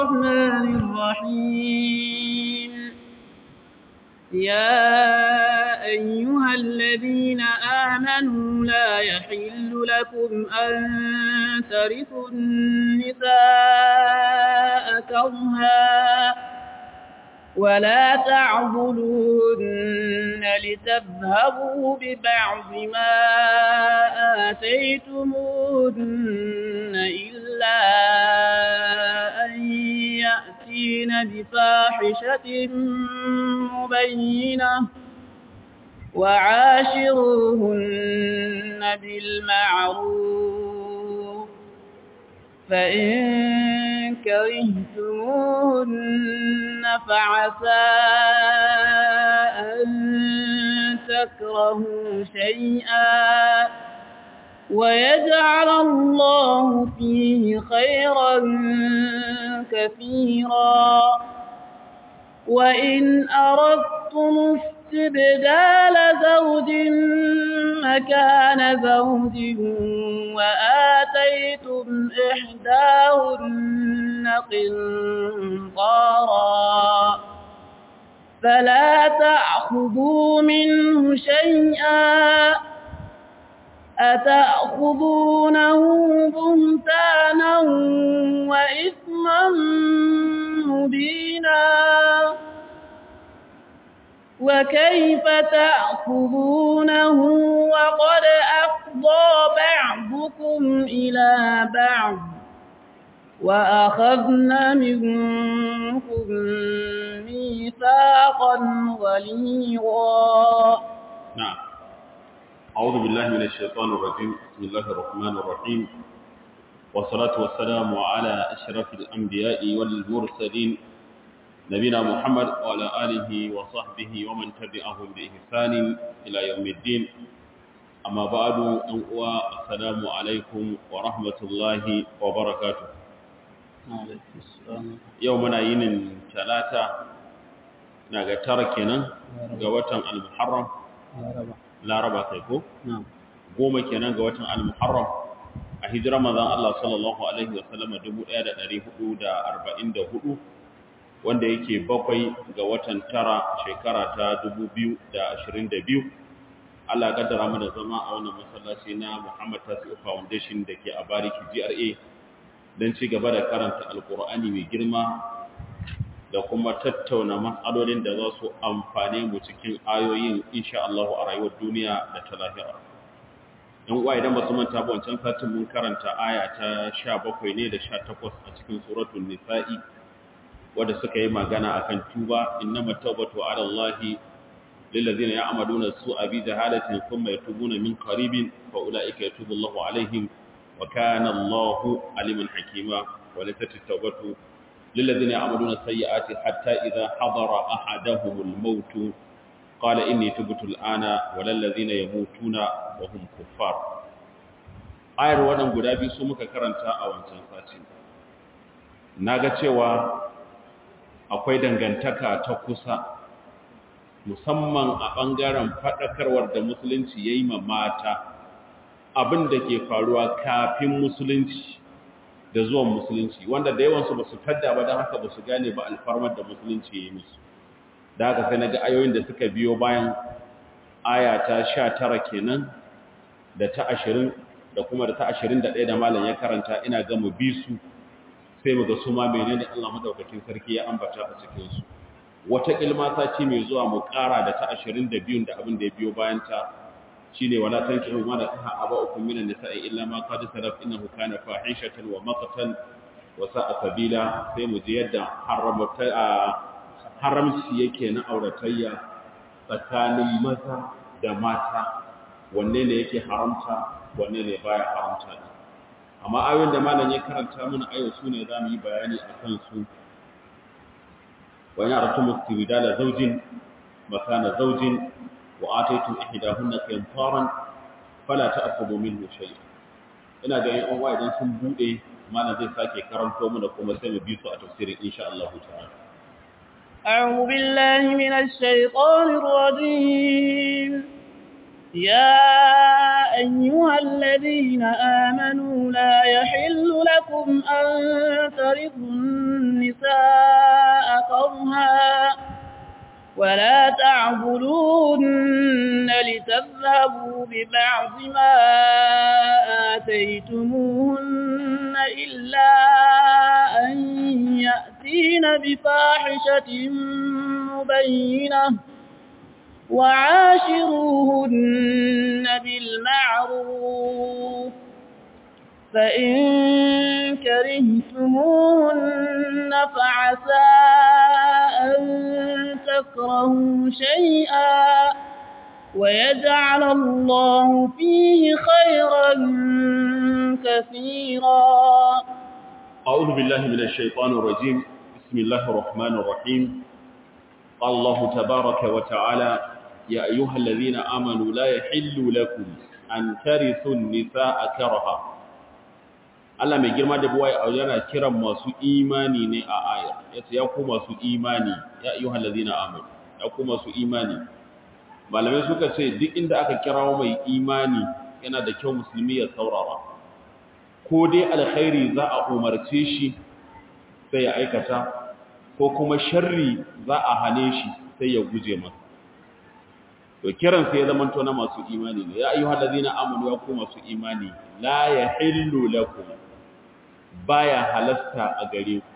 الرحمن الرحيم يا أيها الذين آمنوا لا يحل لكم أن ترثوا النساء كرها ولا تعضلوهن لتذهبوا ببعض ما آتيتموهن إلا أن يأتين بفاحشة مبينة وعاشروهن بالمعروف فإن كرهتموهن فعسى أن تكرهوا شيئا ويجعل الله فيه خيرا كثيرا وإن أردتم استبدال زوج مكان زوج وآتيتم إحداهن قنطارا فلا تأخذوا منه شيئا أتأخذونه بهتانا وإثما مبينا وكيف تأخذونه وقد أفضى بعضكم إلى بعض وأخذن منكم ميثاقا غليظا نعم أعوذ بالله من الشيطان الرجيم بسم الله الرحمن الرحيم والصلاة والسلام على أشرف الأنبياء والمرسلين نبينا محمد وعلى آله وصحبه ومن تبعهم بإحسان إلى يوم الدين أما بعد أنقوى السلام عليكم ورحمة الله وبركاته يومنا ينن ثلاثة ناقا تركنا قوة المحرم laraba kai ko? goma kenan ga watan al-muharram a hijira manzon Allah sallallahu alaihi wasallama 1444 wanda yake bakwai ga watan tara shekara ta 2022 Allah ya kaddara mu da zama a wannan masallaci na Muhammad Tasi'u Foundation da ke a Bariki GRA don ci gaba da karanta Alkur'ani mai girma da kuma tattauna matsalolin da za su amfane mu cikin ayoyin insha Allah a rayuwar duniya da ta lahira. Yan uwa idan ba su manta ba wancan satin mun karanta aya ta 17 ne da 18 a cikin suratul Nisa'i wanda suka yi magana akan tuba innamat tawbatu ala Allah lil ladzina ya'maluna su'a bi jahalatin thumma yatubuna min qaribin fa ulaika yatubu Allahu alaihim wa kana Allahu aliman hakima wa laysat at-tawbatu للذين يعملون السيئات حتى إذا حضر أحدهم الموت قال إني تبت الآن ولا الذين يموتون وهم كفار ayar wannan guda biyu su muka karanta a wancan sati naga cewa akwai dangantaka ta kusa musamman a bangaren fadakarwar da musulunci yayi ma mata abin da ke faruwa kafin musulunci da zuwan musulunci wanda da yawansu ba su tadda ba don haka ba su gane ba alfarmar da musulunci ya yi musu da haka sai na ga ayoyin da suka biyo bayan aya ta sha tara kenan da ta ashirin da kuma da ta ashirin da ɗaya da malam ya karanta ina ga mu bi su sai mu ga su ma menene Allah madaukakin sarki ya ambata a cikinsu wata ilma sati mai zuwa mu ƙara da ta ashirin da biyun da abin da ya biyo bayan ta shine wala tankihu ma nakaha aba'ukum minan nisa'i illa ma qad salaf innahu kana fahishatan wa maqtan wa sa'a sabila sai mu ji yadda haramta haramci yake na auratayya tsakanin maza da mata wanne ne yake haramta wanne ne baya haramta amma ayoyin da malam ya karanta mana ayo su ne zamu yi bayani akan su wa ya ratu mustibdala zawjin makana zawjin وآتيتم إحداهن قنطارا فلا تأخذوا منه شيئا ina ga yan uwa idan sun bude mana zai sake karanto mana kuma sai mu bi su a tafsirin insha Allah ta'ala أعوذ بالله من الشيطان الرجيم يا أيها الذين آمنوا لا يحل لكم أن ترثوا النساء كرها ولا تعبدون لتذهبوا ببعض ما آتيتموهن إلا أن يأتين بفاحشة مبينة وعاشروهن بالمعروف فإن كرهتموهن فعسى أن تكرهوا شيئا ويجعل الله فيه خيرا كثيرا أعوذ بالله من الشيطان الرجيم بسم الله الرحمن الرحيم قال الله تبارك وتعالى يا أيها الذين آمنوا لا يحل لكم أن ترثوا النساء كرها Allah mai girma da buwaye a yana kiran masu imani ne a ayar yace ya ku masu imani ya ayyuhal ladina amanu ya ku masu imani malamai suka ce duk inda aka kirawo mai imani yana da kyau musulmi ya saurara ko dai alkhairi za a umarce shi sai ya aikata ko kuma sharri za a hane shi sai ya guje masa to kiran sai ya zama to na masu imani ne ya ayyuhal ladina amanu ya ku masu imani la yahillu lakum baya halasta a gare ku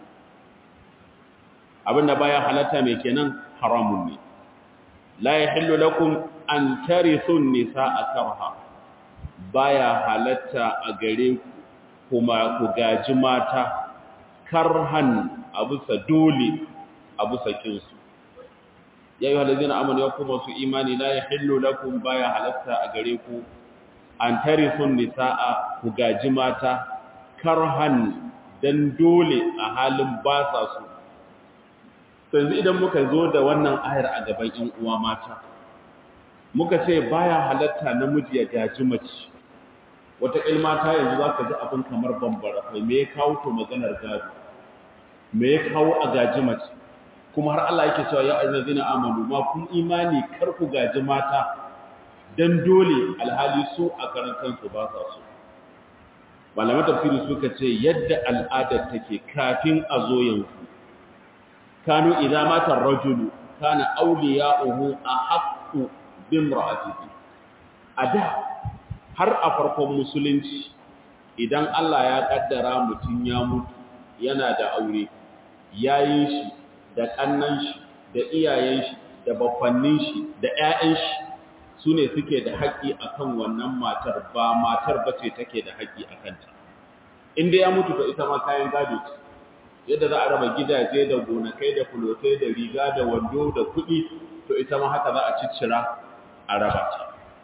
abinda baya halatta mai kenan haramun ne la yahillu lakum an tarithu nisaa karha baya halatta a gare ku kuma ku gaji mata karhan abusa dole abusa kinsu ya yi halazina amanu ya kuma su imani la yahillu lakum baya halatta a gare ku an tarithun nisaa ku gaji mata karhan dan dole a halin ba sa su yanzu idan muka zo da wannan ayar a gaban ƴan uwa mata muka ce baya halatta namiji ya gaji mace wata mata yanzu za ka ji abin kamar bambara kai me ya kawo to maganar gado me ya kawo a gaji mace kuma har Allah yake cewa ya ayyuhallazina amanu ma kun imani kar ku gaji mata dan dole alhali su a karan kansu ba sa so malaman tafsiri suka ce yadda al'adar take kafin a zo yanzu kanu idza mata ar-rajulu kana awliya'uhu ahaqqu bimra'atihi ada har a farkon musulunci idan Allah ya kaddara mutum ya mutu yana da aure yayin shi da kannan shi da iyayen shi da baffannin shi da ƴaƴan shi sune suke da haƙƙi akan wannan matar ba matar bace take da haƙƙi akan ta inda ya mutu to ita ma kayan gado ce yadda za a raba gidaje da gonakai da fulotai da riga da wando da kuɗi to ita ma haka za a ciccira a raba ta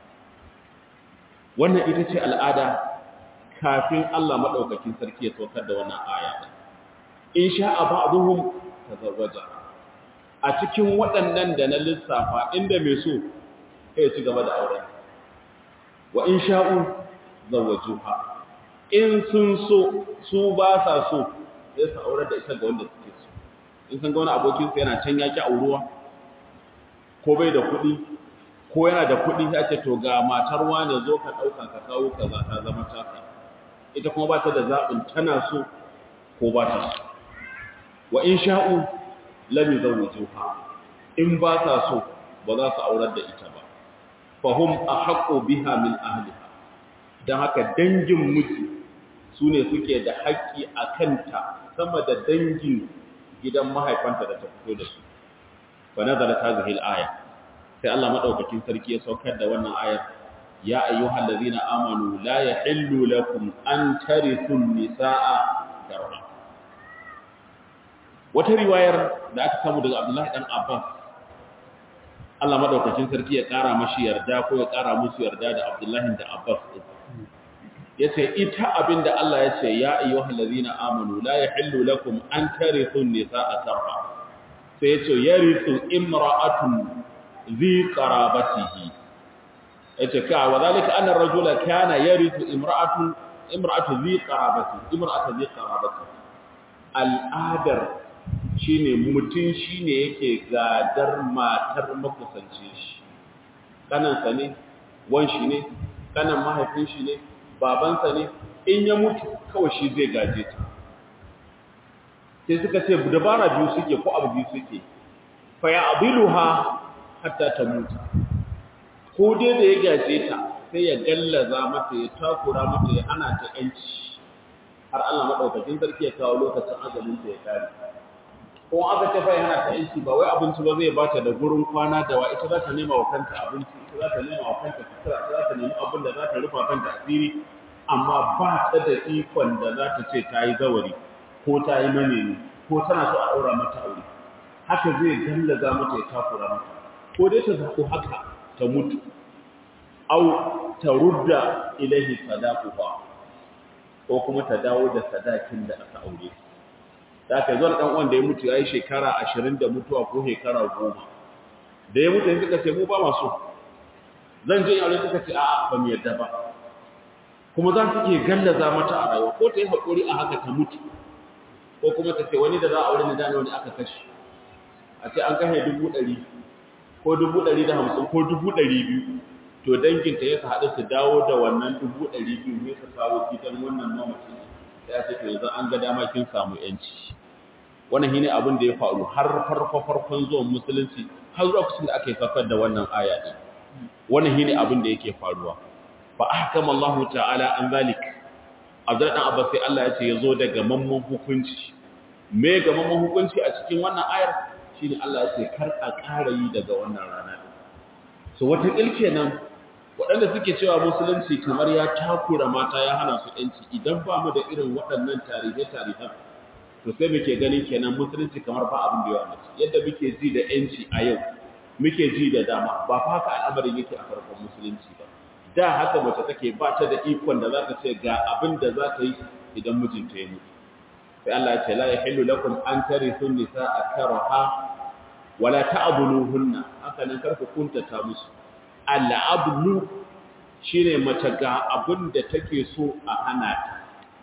wannan ita ce al'ada kafin Allah maɗaukakin sarki ya saukar da wannan aya in sha'a ba'dhum tazawwaja a cikin waɗannan da na lissafa inda mai so ya ci gaba da auren wa in sha'u zawwajuha in sun so su ba sa so sai su aurar da ita ga wanda suke so in san ga wani abokin sa yana can yaki auruwa ko bai da kuɗi ko yana da kuɗi ya ce to ga matar wane zo ka ɗauka ka kawo kaza ta zama taka ita kuma ba ta da zaɓin tana so ko ba ta so wa in sha'u lam yuzawwijuha in ba ta so ba za su aurar da ita ba fahum ahqqu biha min ahliha dan haka dangin miji sune suke da haƙƙi a kanta sama da dangin gidan mahaifanta da ta fito da su fa nazalat hadhihi al-aya sai Allah madaukakin sarki ya saukar da wannan ayar ya ayyuhal ladina amanu la yahillu lakum an tarithu an-nisaa karha wata riwayar da aka samu daga Abdullahi dan Abbas Allah madaukakin sarki ya kara mashi yarda ko ya kara musu yarda da Abdullahi da Abbas yace ita abinda Allah yace ya ayyuhal ladina amanu la yahillu lakum an tarithu an-nisaa karha sai yace yarithu imra'atun ذي قرابته اتكا وذلك أن الرجل كان يرث امرأة امرأة ذي قرابته امرأة ذي قرابته الآدر shine mutum shine yake gadar matar makusancin shi kanansa ne wan shi ne kanan mahaifin shi ne babansa ne in ya mutu kawai shi zai gaje ta sai suka ce dabara biyu suke ko abu biyu suke fa ya abiluha hatta ta mutu ko dai da ya gaje ta sai ya gallaza mata ya takura mata ya hana ta yanci har Allah madaukakin sarki ya kawo lokacin ajalin ta ya kare ko aka ce fa ya hana ta yanci ba wai abinci ba zai bata da gurin kwana da wa ita za ta nema wa kanta abinci ita za ta nema wa kanta sutura ita za ta nemi abin da za ta rufa kanta asiri amma ba ta da ikon da za ta ce ta yi zawari ko ta yi manemi ko tana so a ɗaura mata aure haka zai gallaza mata ya takura mata ko dai ta zaɓi haka ta mutu au ta rudda ilahi sadaquha ko kuma ta dawo da sadakin da aka aure da aka zo dan uwan da ya mutu yayi shekara 20 da mutuwa ko shekara 10 da ya mutu yanzu suka ce mu ba masu zan je aure suka ce a'a ba mu yadda ba kuma za su ke gallaza mata a rayuwa ko ta yi haƙuri a haka ta mutu ko kuma ta ce wani da za a aure ni da wani aka kashe a ce an kashe dubu ɗari ko dubu ɗari da hamsin ko dubu ɗari biyu to danginta ya haɗu su dawo da wannan dubu ɗari biyu ne su kawo gidan wannan mamacin ya ce to yanzu an ga dama kin samu yanci wannan shine abin da ya faru har farko farkon zuwan musulunci har zuwa kusan da aka yi safar da wannan aya din wannan shine abin da yake faruwa fa ahkama Allah ta'ala an zalik Abdul dan Abbas sai Allah ya ce yazo da gamamman hukunci me gamamman hukunci a cikin wannan ayar shine Allah ya ce kar a ƙara yi daga wannan rana so wata ilke nan waɗanda suke cewa musulunci kamar ya takura mata ya hana su ‘yanci idan ba mu da irin waɗannan tarihe-tarihen to sai muke ganin kenan musulunci kamar ba abin da yawa mace yadda muke ji da ‘yanci a yau muke ji da dama ba fa haka al'amarin yake a farkon musulunci ba da haka mace take ba ta da ikon da za ta ce ga abin da za ta yi idan mijinta ya mutu sai Allah ya ce la yahillu lakum an tarithu nisaa karaha wala ta'dhuluhunna haka nan karku kuntata musu al'ablu shine mace ga abin da take so a hana ta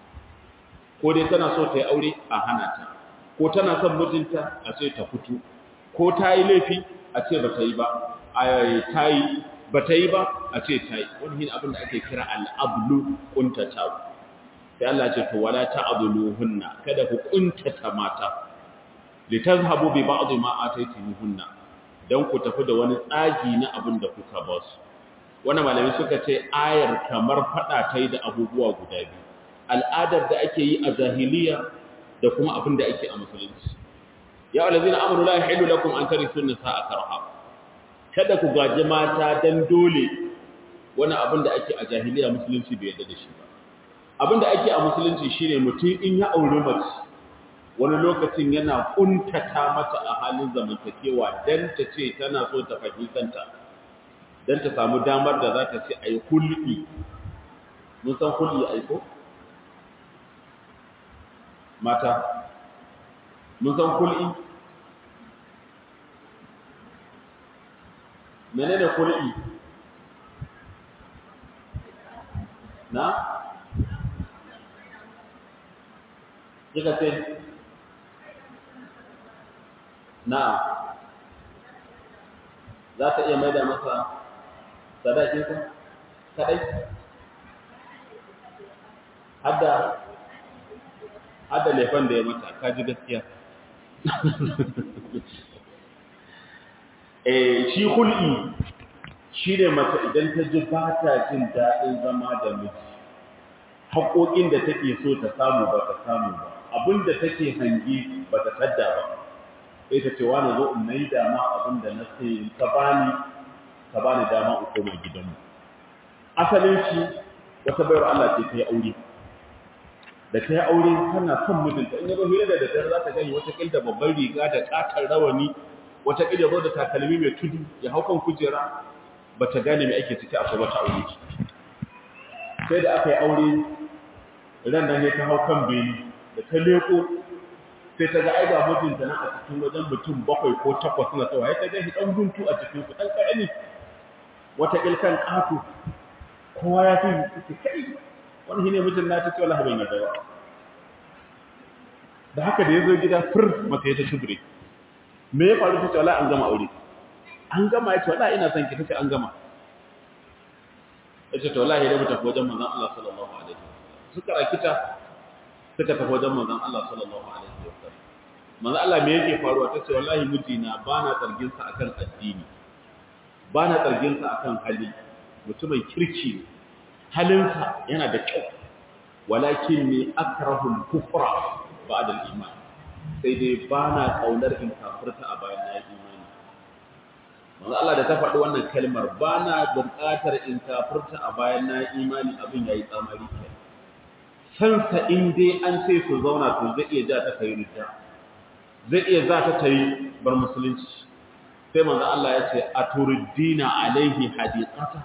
ko dai tana so ta yi aure a hana ta ko tana son mijinta a ce ta fito ko ta yi laifi a ce ba ta yi ba ta yi ba ta yi ba a ce ta yi wani hin abin da ake kira al'ablu kuntata sai Allah ce to wala ta'dhuluhunna kada ku kuntata mata litazhabu bi ba'd ma ataytumuhunna dan ku tafi da wani tsagi na abin da kuka ba su wannan malami suka ce ayar kamar fada tai da abubuwa guda biyu al'adar da ake yi a jahiliya da kuma abin da ake a musulunci ya allazina amanu la yahillu lakum an tarithu nisaa karha kada ku gaji mata dan dole wani abin da ake a jahiliya musulunci bai yarda da shi ba abin da ake a musulunci shine mutum in ya aure mace wani lokacin yana kuntata mata a halin zamantakewa dan ta ce tana so ta fahimtanta dan ta samu damar da za ta ce ai hulɗi mun san hulɗi aiko mata mun san hulɗi menene hulɗi na kika ce na za ta iya maida masa sadakinsa kadai hadda hadda lefan da ya mata kaji gaskiya eh shi hul'i shi ne mata idan ta ji ba ta jin daɗin zama da miji haƙoƙin da take so ta samu ba ta samu ba abinda take hangi ba ta tadda ba sai ta ce wani zo in mai dama abinda na sai ka bani ka bani dama in koma gidanmu asalin shi wata bayar Allah ce ta yi aure da ta yi aure tana son mijinta in yabo hira da daddare za ta gani wata kilda babban riga da katar rawani wata kilda zo da takalmi mai tudu ya hau kan kujera ba ta gane mai ake ciki akwai wata aure sai da aka yi aure ran nan ya ta hau kan beni da ta leko sai ta ga ai ga mijinta nan a cikin wajen mutum bakwai ko takwas na tsawa ya ta ga shi dan guntu a cikin su dan karami wata ilkan ƙato kowa ya fi kai wani shi ne mutum na ta ce wallahi ban yarda ba da haka da ya zo gida fir mata ya ta shubure me ya faru ta ce wallahi an gama aure an gama ya ce wallahi ina son ki ta ce an gama yace to wallahi dai mu tafi wajen manzon Allah sallallahu alaihi wasallam suka rakita suka tafi wajen manzon Allah sallallahu alaihi wasallam manzon Allah me yake faruwa tace wallahi mijina bana zargin sa akan addini bana zargin sa akan hali mutumin kirki halinsa yana da kyau walakin ni akrahul kufra ba'da al-iman sai dai bana kaunar in kafirta a bayan na imani manzo Allah da ta faɗi wannan kalmar bana buƙatar in kafirta a bayan na imani abin yayi tsamari kai sansa in dai an ce su zauna to zai iya ja ta kai ridda zai iya za ta tayi bar musulunci sai manzo Allah ya ce aturiddina alaihi hadiqata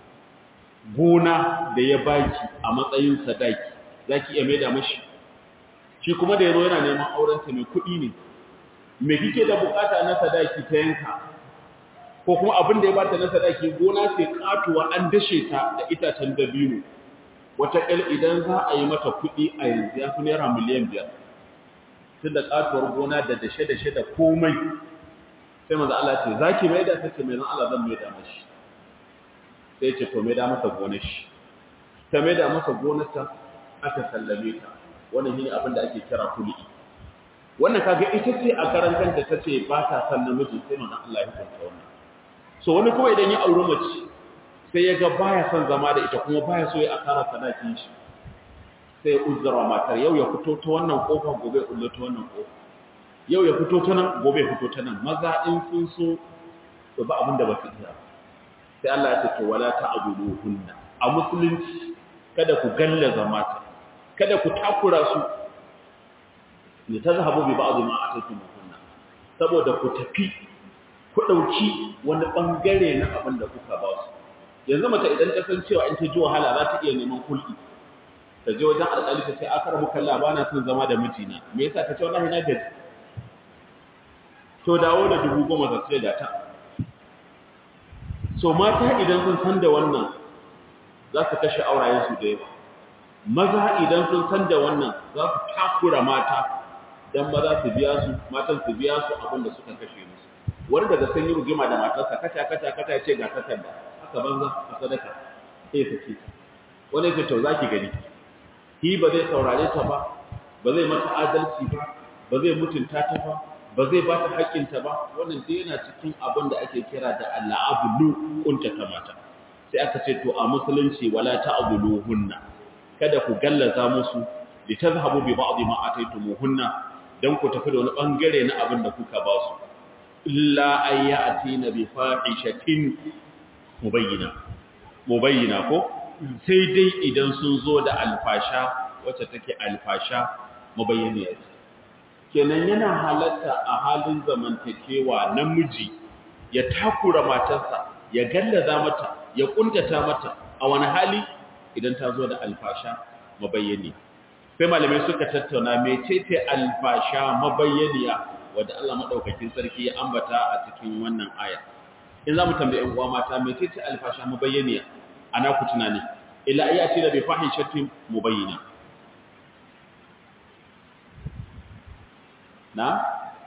gona da ya baki a matsayin sadaki zaki iya maida mashi shi kuma da yazo yana neman auren ta mai kuɗi ne me kike da bukata na sadaki ta yanka ko kuma abin da ya bata na sadaki gona sai katuwa an dashe ta da itacen dabino wata kal idan za a yi mata kuɗi a yanzu ya fi naira miliyan biyar tun da katuwar gona da dashe-dashe da komai sai manzo Allah ce zaki maida ta ce mai zan Allah zan maida mashi sai ce to maida masa gonar shi ta maida masa gonarta aka sallame ta wannan shine abin da ake kira kulli wannan kaga ita ce a karan kanta tace ba ta san namiji sai manzo Allah ya hukunta wannan so wani kuma idan ya auri mace sai ya ga baya son zama da ita kuma baya so ya asara sadakin shi sai ya uzzara matar yau ya fito ta wannan kofa gobe ya kullo ta wannan kofa yau ya fito ta nan gobe ya fito ta nan maza in sun so to ba abin da ba su iya sai Allah ya ce to wala ta'buduhunna a musulunci kada ku gallaza mata kada ku takura su ne tazhabu bi ba'd ma ataytumuhunna saboda ku tafi ku dauki wani bangare na abin da kuka ba su yanzu mata idan ta san cewa in ta ji wahala za ta iya neman kulki ta je wajen alƙali ta ce akar mu kalla ba na son zama da mijina me yasa ta ce wallahi na gaji to dawo da dubu goma za su da ta so mata idan sun san da wannan za su kashe aurayensu da yawa maza idan sun san da wannan za su takura mata don maza su biya su matan su biya su abin da suka kashe musu wani daga sun yi rugima da matarsa kata kata kata ya ce ga takarda haka banza a sadaka sai ta ce wani ya ce to za ki gani shi ba zai saurare ta ba ba zai mata adalci ba ba zai mutunta ta ba ba zai ba ta haƙƙinta ba wannan dai yana cikin abin da ake kira da al'abulu kuntata mata sai aka ce to a musulunci wala ta'buluhunna kada ku gallaza musu li tazhabu bi ba'd ma ataytumuhunna dan ku tafi da wani bangare na abin da kuka ba su illa ayatina bi fahishatin mubayyina mubayyina ko sai dai idan sun zo da alfasha wacce take alfasha mubayyaniya kenan yana halatta a halin zamantakewa namiji ya takura matarsa ya gallaza mata ya kuntata mata a wani hali idan ta zo da alfasha mabayyani sai malamai suka tattauna mecece alfasha mabayyaniya wanda Allah madaukakin sarki ya ambata a cikin wannan aya in zamu tambaye uwa mata mecece alfasha mabayyaniya ana ku tunani ila ayati da bi fahishatin mubayyina na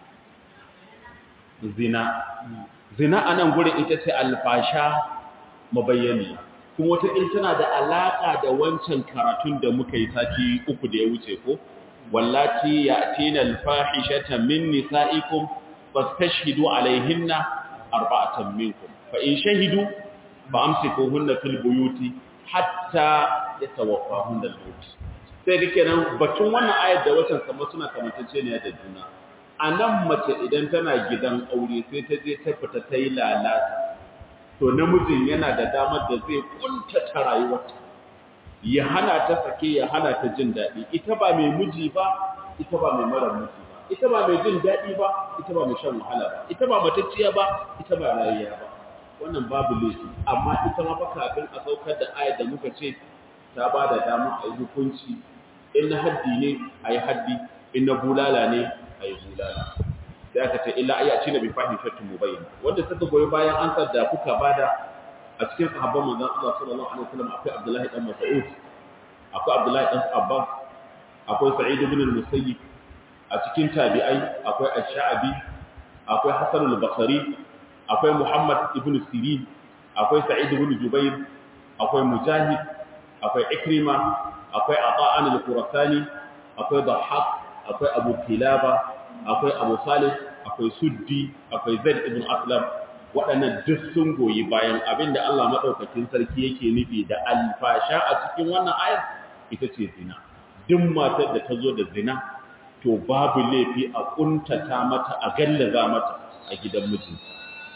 zina zina anan gurin ita ce alfasha mabayyani kuma wata in tana da alaka da wancan karatun da muka yi sati uku da ya wuce ko wallati ya'tina alfahishata min nisaikum fastashhidu alaihinna arba'atan minkum fa in shahidu fa amsikuhunna fil buyuti hatta yatawaffahunna al-maut sai da kenan batun wannan ayar da wacan kamar suna kamantacce ne da juna a nan mace idan tana gidan aure sai ta je ta fita ta yi lalata to namijin yana da damar da zai kuntata rayuwarta ya hana ta sake ya hana ta jin daɗi ita ba mai miji ba ita ba mai mara miji ba ita ba mai jin daɗi ba ita ba mai shan wahala ba ita ba matacciya ba ita ba rayuwa ba wannan babu laifi amma ita ma fa kafin a saukar da ayar da muka ce ta ba da dama a yi hukunci in na haddi ne a yi haddi in na bulala ne a yi bulala sai aka ce illa ayyaci na bi fahishattun mubayyin wanda suka goyi bayan ansar da kuka bada a cikin sahabban manzon Allah sallallahu alaihi wasallam akwai Abdullahi dan Mas'ud akwai Abdullahi dan Abbas akwai Sa'id ibn al-Musayyib a cikin tabi'ai akwai Ash-Sha'bi akwai Hasan al-Basri akwai Muhammad ibn Sirin akwai Sa'id ibn Jubair akwai mujahid akwai ikrima akwai ata'an al-qurasani akwai dhahhak akwai abu kilaba akwai abu salih akwai suddi akwai zaid ibn aslam waɗannan duk sun goyi bayan abinda Allah madaukakin sarki yake nufi da alfasha a cikin wannan ayar ita ce zina duk matar da ta zo da zina to babu laifi a kuntata mata a gallaza mata a gidan mijinta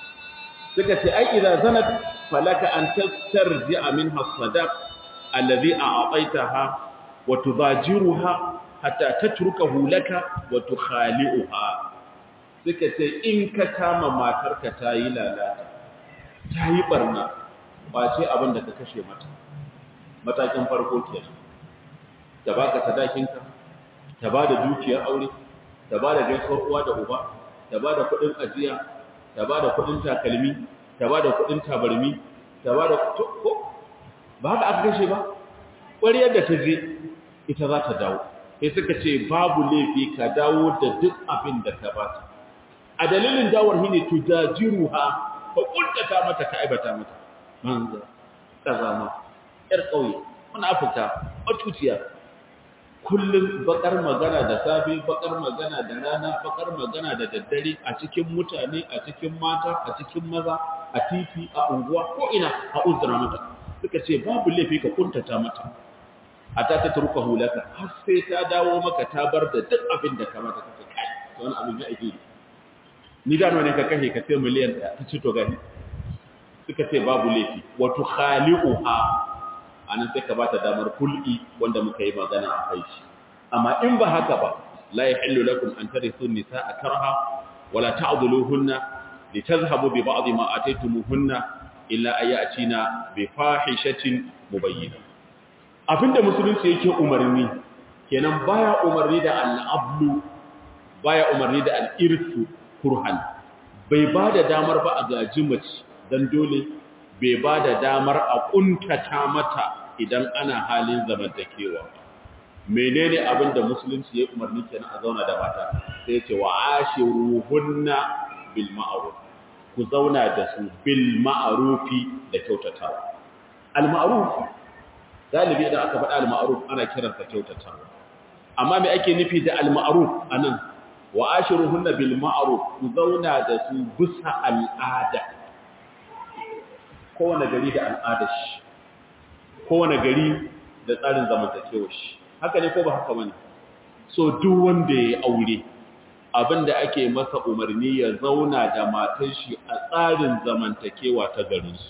suka ce ai idan zanat falaka an tastarji'a minha sadaq alladhi a'taitaha wa tudajiruha hatta tatrukahu laka wa tukhali'uha suka ce in ka kama matarka ta yi lalata ta yi barna ba ce abin da ka kashe mata matakin farko kenan ta baka sadakinka ta ba da dukiyar aure ta ba da gaisuwar uwa da uba ta ba da kuɗin ajiya ta ba da kuɗin takalmi ta ba da kuɗin tabarmi ta ba da ko ba haka aka kashe ba ƙwariyar da ta je ita za ta dawo sai suka ce babu laifi ka dawo da duk abin da ka bata a dalilin dawar shine tudajiruha ka kuntata mata ka aibata mata manza kazama yar kauye munafika matuciya kullum bakar magana da safe bakar magana da rana bakar magana da daddare a cikin mutane a cikin mata a cikin maza a titi a unguwa ko ina a uzura mata suka ce babu laifi ka kuntata mata hatta ta turka hulaka har sai ta dawo maka ta bar da duk abin da ka mata kake kai to wani abin ya ake ni da ne ka kashe ka sai miliyan ɗaya ta ci to gani suka ce babu laifi wa tukhali'uha anan sai ka bata damar kul'i wanda muka yi magana a kai shi amma in ba haka ba la yahillu lakum an tarithu nisaa karha wala ta'dhuluhunna litadhhabu bi ba'd ma ataytumuhunna illa ayatina bi fahishatin mubayyinah abinda musulunci yake umarni kenan baya umarni da al'ablu baya umarni da al'irsu kurhan bai ba da damar ba a gaji mace don dole bai ba da damar a ƙuntata mata idan ana halin zamantakewa menene abinda musulunci ya umarni kenan a zauna da mata sai ce wa ashiruhunna bil ma'ruf ku zauna da su bil ma'rufi da kyautatawa al ma'ruf galibi idan aka faɗa al-ma'ruf ana kiransa kyautatawa amma me ake nufi da al-ma'ruf anan wa ashiruhunna bil ma'ruf ku zauna da su bisa al'ada kowane gari da al'adar shi kowane gari da tsarin zamantakewar shi haka ne ko ba haka bane so duk wanda ya aure abinda ake masa umarni ya zauna da matar shi a tsarin zamantakewa ta garinsu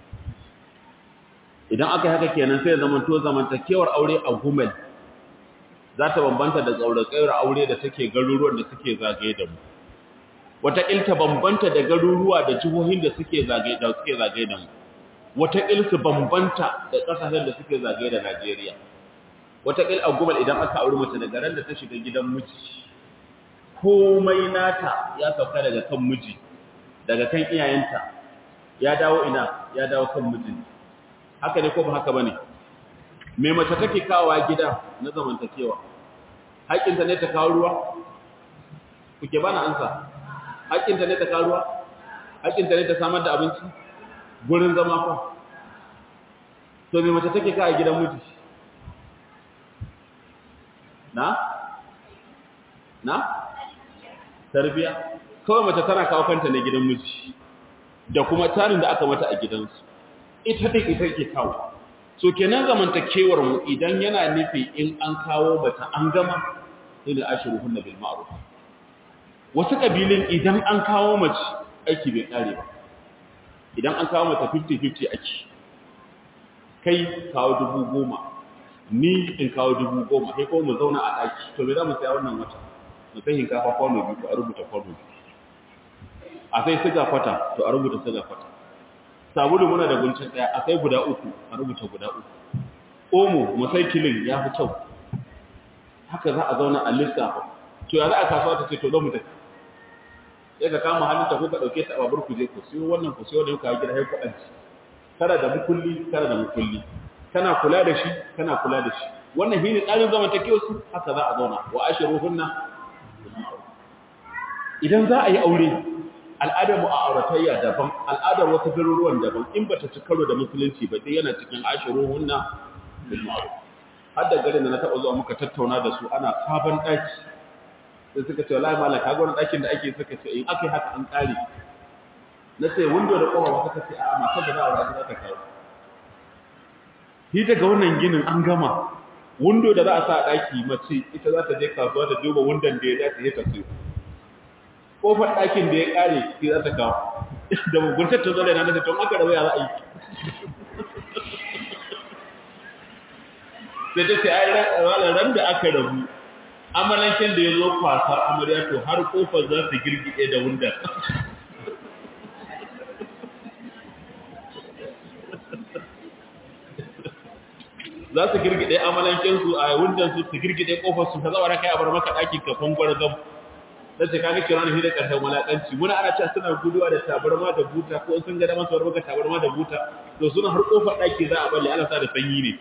idan aka haka kenan sai zamanto zamantakewar aure a gumel za ta bambanta da tsaurakaiyar aure da take garuruwan da suke zagaye da mu wataƙil ta bambanta da garuruwa da jihohin da suke zagaye da suke zagaye da mu wataƙil su bambanta da ƙasashen da suke zagaye da Najeriya wataƙil a gumel idan aka auri mace daga ran da ta shiga gidan miji komai nata ya sauka daga kan miji daga kan iyayenta ya dawo ina ya dawo kan mijinta haka ne ko ba haka bane me mace take kawowa gida na zamantakewa haƙinta ne ta kawo ruwa kuke bana ansa haƙinta ne ta kawo ruwa haƙinta ne ta samar da abinci gurin zama fa to me mace take kawo gidan miji na na tarbiya kawai mace tana kawo kanta ne gidan miji da kuma tarin da aka mata a gidansu ita take ita ke kawo so kenan zamantakewar mu idan yana nufi in an kawo bata an gama ila ashruhunna bil ma'ruf wasu kabilin idan an kawo mace aiki bai kare ba idan an kawo mata 50-50 ake kai kawo dubu goma ni in kawo dubu goma sai ko mu zauna a ɗaki to me za mu saya wannan wata mu sai hinkafa kwano biyu to a rubuta kwano biyu a sai siga kwata to a rubuta siga kwata sabulu muna da guncin daya a sai guda uku a rubuta guda uku omo mu sai kilin ya fi kyau haka za a zauna a lissafa to ya za a kasuwa ta ce to zo mu tafi sai ka kama hannun ta ko ka dauke ta a babur ku je ku siyo wannan ku siyo da ku gida sai ku aji kana da mukulli kana da mukulli kana kula da shi kana kula da shi wannan shine tsarin zamantakewa su haka za a zauna wa ashiruhunna idan za a yi aure al'adar mu a auratayya daban al'adar wasu garuruwan daban in bata ci karo da musulunci ba sai yana cikin ashiruhunna bil ma'ruf har da garin da na taɓa zuwa muka tattauna da su ana sabon ɗaki sai suka ce wallahi malam kaga wani ɗakin da ake suka ce in aka yi haka an ƙare na ce window da ƙofa suka ce a matar da za a wura za ta kawo shi daga wannan ginin an gama window da za a sa a ɗaki mace ita za ta je kasuwa ta duba windon da ya dace ya tafi ƙofar ɗakin da ya ƙare shi za ta kawo da muguntar ta zo da yana da tun aka rabu ya za a yi sai ta ce ai ran da aka rabu amalanken da ya zo kwasar amarya to har kofar za su girgide da wundar za su girgide amalanken su a wundar su su girgide kofar su ta zama kai a bar maka ɗakin kafin gwarzon da ce kaga kira ne da ƙarshen walaƙanci muna ana cewa suna guduwa da tabarma da buta ko sun ga da masu maka tabarma da buta to suna har kofar ɗaki za a balle ana sa da sanyi ne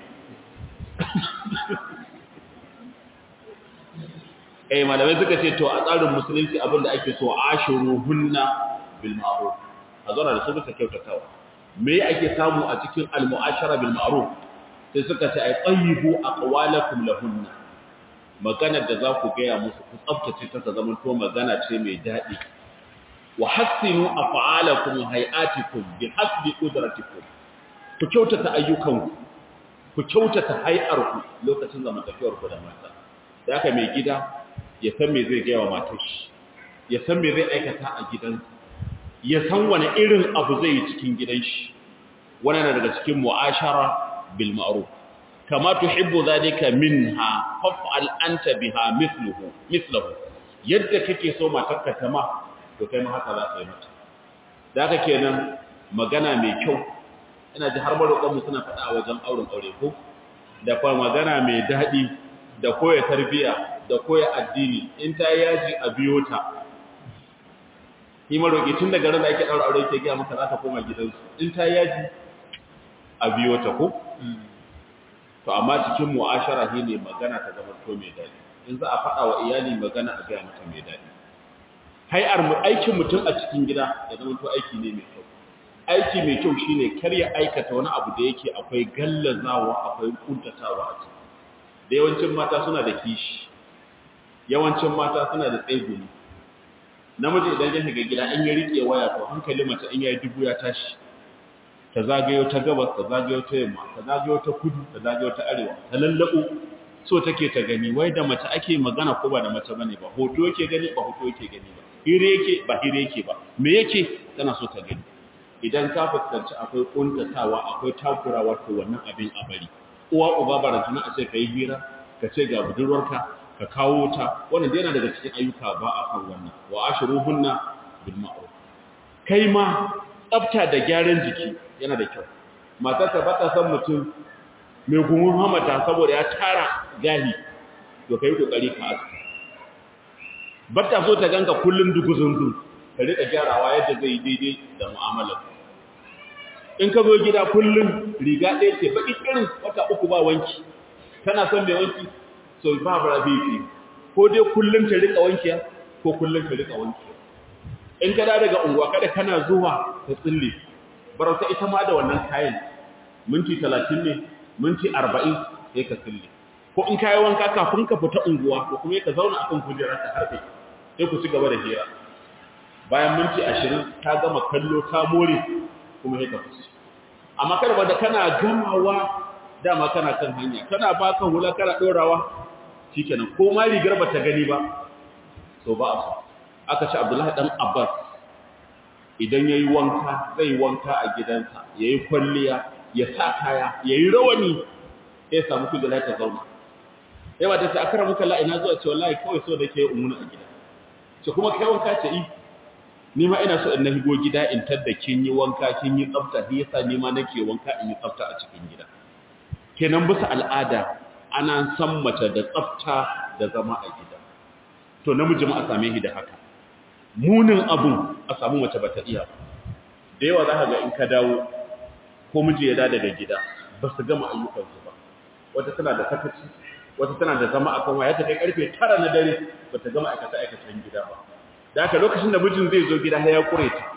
eh malamai suka ce to a tsarin musulunci abin da ake so ashiruhunna bil ma'ruf a zauna da su bisa kyautatawa me ake samu a cikin al mu'ashara bil ma'ruf sai suka ce ay tayyibu aqwalakum lahunna magana da za ku gaya musu ku tsaftace ta zama to magana ce mai daɗi wa hassinu af'alakum hay'atikum bi hasbi qudratikum ku kyautata ayyukanku ku kyautata hay'arku lokacin zamantakewarku da mata da haka mai gida ya san me zai gaya wa matar shi ya san me zai aikata a gidansa ya san wani irin abu zai yi cikin gidan shi wannan na daga cikin mu'ashara bil ma'ruf kama tuhibbu zalika minha fa'al anta biha mithluhu mithluhu yadda kake so matarka ta ma to kai ma haka za ka yi mata da haka kenan magana mai kyau ina ji har maroƙon mu suna faɗa a wajen auren aure ko da kuma magana mai daɗi da koya tarbiya da koya addini in ta yaji a biyo ta shi maroƙi tun daga ran da ake ɗaura aure ke gaya maka za ta koma gidansu in ta yaji a biyo ta ko to amma cikin mu'ashara shi ne magana ta zama to mai daɗi in za a faɗa wa iyali magana a gaya mata mai daɗi hai'ar aikin mutum a cikin gida ya zama to aiki ne mai kyau aiki mai kyau shine kar ya aikata wani abu da yake akwai gallazawa akwai kuntatawa a ciki da yawancin mata suna da kishi yawancin mata suna da tsegumi namiji idan ya shiga gida in ya rike waya to hankali mace in yayi dubu ya tashi ta zagayo ta gabas ta zagayo ta yamma ta zagayo ta kudu ta zagayo ta arewa ta lallabo so take ta gani wai da mace ake magana ko ba da mace bane ba hoto yake gani ba hoto yake gani ba hire yake ba hire yake ba me yake tana so ta gani idan ka fuskanci akwai kuntatawa akwai takurawa to wannan abin a bari uwa uba barantana a ce ka yi hira ka ce ga budurwarka ka kawo ta wannan dai yana daga cikin ayyuka ba a kan wannan wa ashruhunna bil ma'ruf kai ma tsafta da gyaran jiki yana da kyau matarka ba ta san mutum mai gumun hamata saboda ya tara gahi to kai kokari ka aska ba ta so ta ganka kullun duguzunzu ka rika gyarawa yadda zai yi daidai da mu'amalar in ka zo gida kullum riga ɗaya ce baƙi irin wata uku ba wanki tana son mai wanki so ba bara bifi ko dai kullum ta rika wankiya ko kullum ta rika wankiya in ka daga unguwa kada kana zuwa ta tsille barauta ita ma da wannan kayan minti talatin ne minti arba'in sai ka tsille ko in kayi wanka kafin ka fita unguwa ko kuma ka zauna akan kujerar ta harfe sai ku ci gaba da hira bayan minti ashirin ta gama kallo ta more kuma sai ka fushi amma kada da kana gamawa dama kana kan hanya kana baka hula kana dorawa shikenan ko ma rigar bata gani ba so ba a so aka ce Abdullahi dan Abbas idan yayi wanka zai wanka a gidansa yayi kwalliya ya sa kaya yayi rawani sai samu kujera ta zauna sai ba ta ce akara muka la ina zuwa ce wallahi kawai so da ke umuna a gida ce kuma kai wanka ce yi ni ma ina so in na higo gida in tadda kin yi wanka kin yi tsafta shi yasa ni ma nake wanka in yi tsafta a cikin gida kenan bisa al'ada ana san mace da tsafta da zama a gida to namiji ma a same shi da haka munin abun a samu mace bata iya ba da yawa zaka ga in ka dawo ko miji ya da daga gida ba su gama ayyukansu ba wata tana da sakaci wata tana da zama akan waya ta kai karfe 9 na dare bata gama aikata aikatan gida ba da haka lokacin da mijin zai zo gida ya kure ta